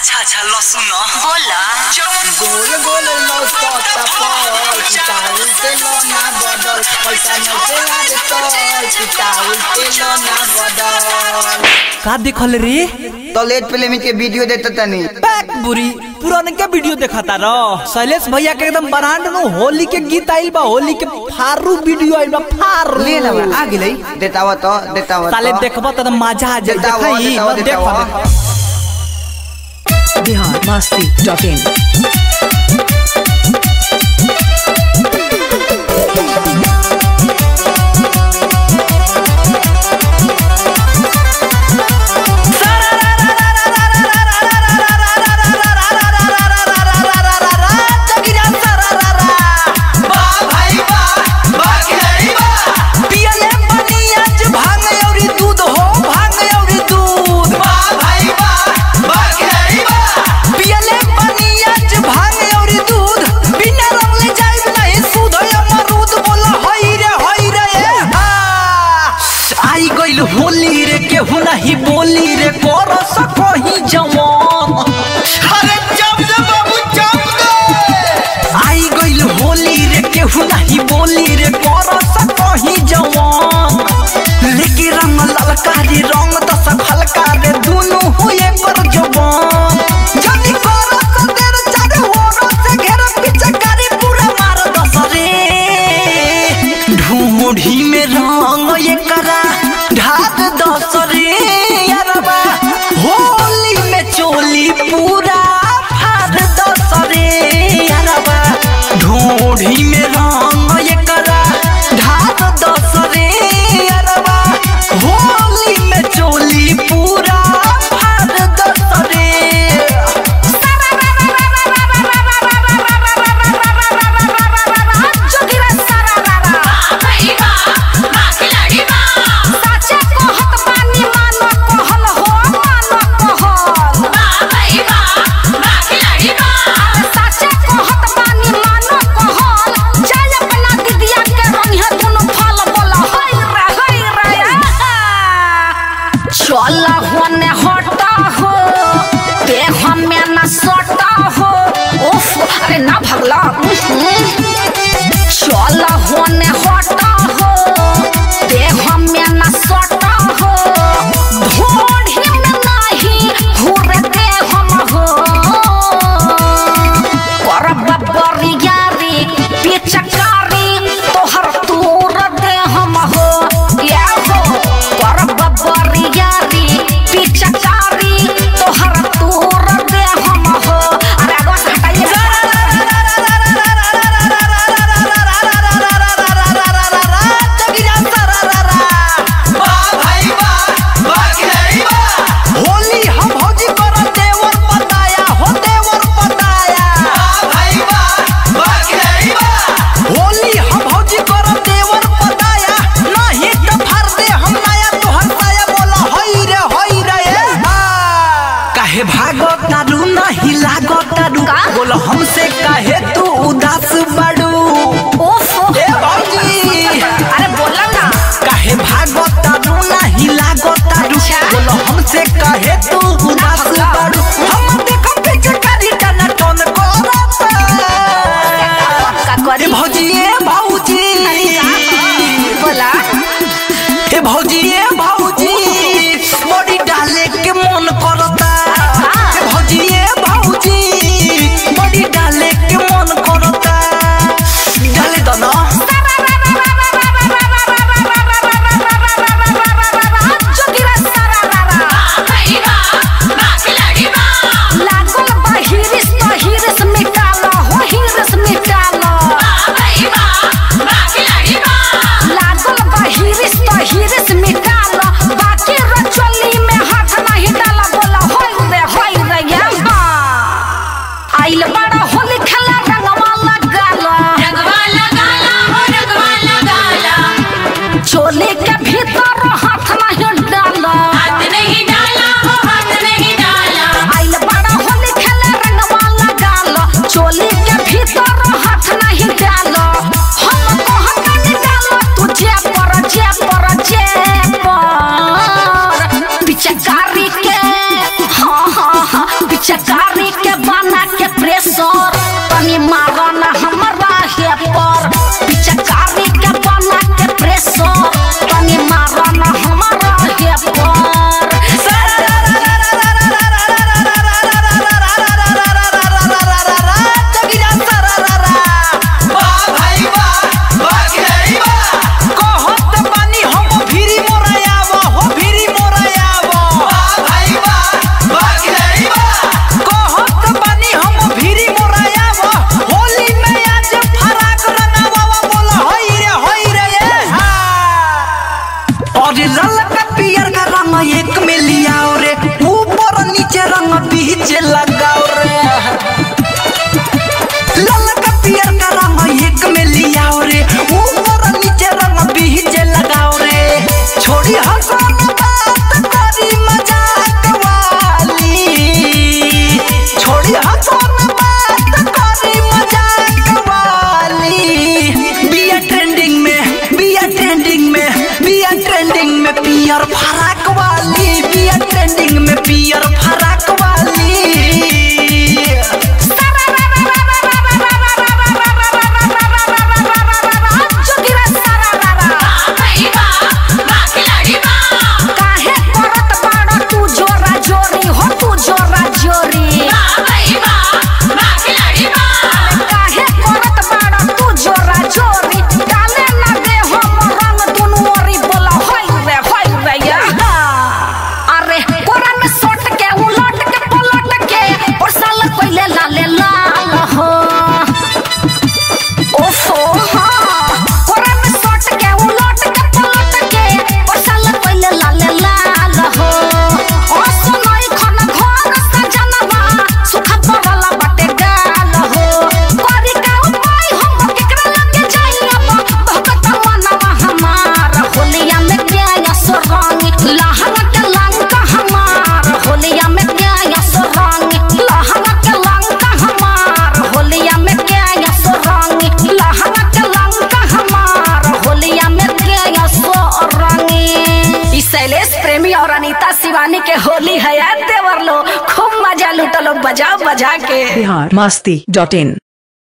अच्छा अच्छा लहसुन बोला गोल गोल लौकता पल पिताउल तेलो ना बदल पैसा नोटे लागे तल पिताउल तेलो ना बदल का देखल रे तो लेट फिल्म के वीडियो देता तनी पैक बुरी पुरानका वीडियो देखाता र शैलेश भैया के एकदम ब्रांड नु होली के गीत आइल बा होली के फारू वीडियो आइल बा फारू ले ला आ गेलै देतावा तो देतावा साले देखबा त मजा आ जाई देतावा देखाई देतावा देख देतावा बिहार मस्ती डॉट इन पियले बनिया ज भांग औरी दूध हो भांग औरी दूध पियले बनिया ज भांग औरी दूध बिना रंगले जाइब नहीं सुध अमरूद बोला हई रे हई रे ए हा आई गइल होली रे केहू नहीं बोली रे कर सकही जवान अरे जब दे बाबू जब दे आई गइल होली रे केहू नहीं बोली रे कर सकही जवान लेके रंग ललका रे रंग दस हल्का रे दुनु हुए पर जवान जदी कर सदेर चाहे होरो से घेर पीछे कारी पूरा मार दस रे ढूंढी में रंग ये करा ढाक दस रे यारबा होली में चोली पूरा फाड़ दस रे यारबा ढूंढी में रंग ये करा ढाक दस रे यारबा होली में चोली पूरा फाड़ दस रे चल होने हटा हो देह में न सटा हो उफ अरे ना भगला चल होने हटा हो देह में न सटा हो ढोढ़ी में नहीं घूर दे हम हो करब बरियारी पिचकारी तोहर तूर दे हम हो या हो करब बरियारी पिचकारी तोहर तूर दे हम हो अरे आगवा से हटाइए होली हम भौजी कर देवर पताया हो देवर पताया होली हम भौजी कर देवर पताया नहीं तो फाड़ दे हम नया तोहर साया बोला हई रे हई रे ए हा। काहे भागत तारू नहीं लागत तारू का? बोलो हमसे काहे तू उदास बड़ू उफ ए भौजी अरे बोला ना काहे भागत तारू नहीं लागत तारू अच्छा। बोलो हमसे काहे तू उदास भगला। बारू हम देखो पीछे करी टन टन करत का करी ए भौजी ए भौजी बोला ए भौजी ए भौजी बड़ी डाले के मन करता ए भौजी ए भौजी बड़ी डाले के मन करता डाले दो ना पिचकारी के बना के प्रेशर तनी मारो ना हमरा हे पर पिचकारी के बना के प्रेशर तनी मारो ना हमरा हे पर कहत बानी हम फिरी मोरायाव हो फिरी मोरायाव कहत बानी हम फिरी मोरायाव होली में आज फराक रंगावा बोल होई रे होई रे ये हा और लाल का पियर का रंग एक में लियाओ रे ऊपर नीचे रंग बीच लगाओ रे लाल का पियर का रंग एक में लियाओ रे ऊपर नीचे रंग बीच लगाओ रे छोड़ी हंसन बात करी मजाक वाली छोड़ी हंसन बात करी मजाक वाली बिया ट्रेंडिंग में बिया ट्रेंडिंग में बिया ट्रेंडिंग में पियर फराक वाली बिया ट्रेंडिंग में पियर फराक वाली काहे करत बाड़ा तू जोरा जोरी हो तू जोरा जोरी काहे करत बाड़ा तू जोरा जोरी डाले ना दे हम रंग दुनु ओरी बोला होई रे होई रे या अरे कोरा में सोट के उलट के पलट के और साल कोइले लाले लाल हो ओफो हाँ कोरा में सोट के उलट के पलट के और साल कोइले लाले लाल हो ओ सुनई खन घर सजनवा सुखा परला बाटे गाल हो करी का उपाय हम केकरा लगे जाई अब भगत मनवा हमार होलिया में क्या सुरंग लहंगा के लंका हमार होलिया में क्या सुरंग लहंगा के लंका हमार होलिया में क्या सुरंग लहंगा के लंका हमार होलिया में क्या सुरंग ई शैलेश प्रेमी और अनीता शिवानी के होली है यार देवर लो खूब मजा लूटलो बजा बजा के बिहार मस्ती डॉट इन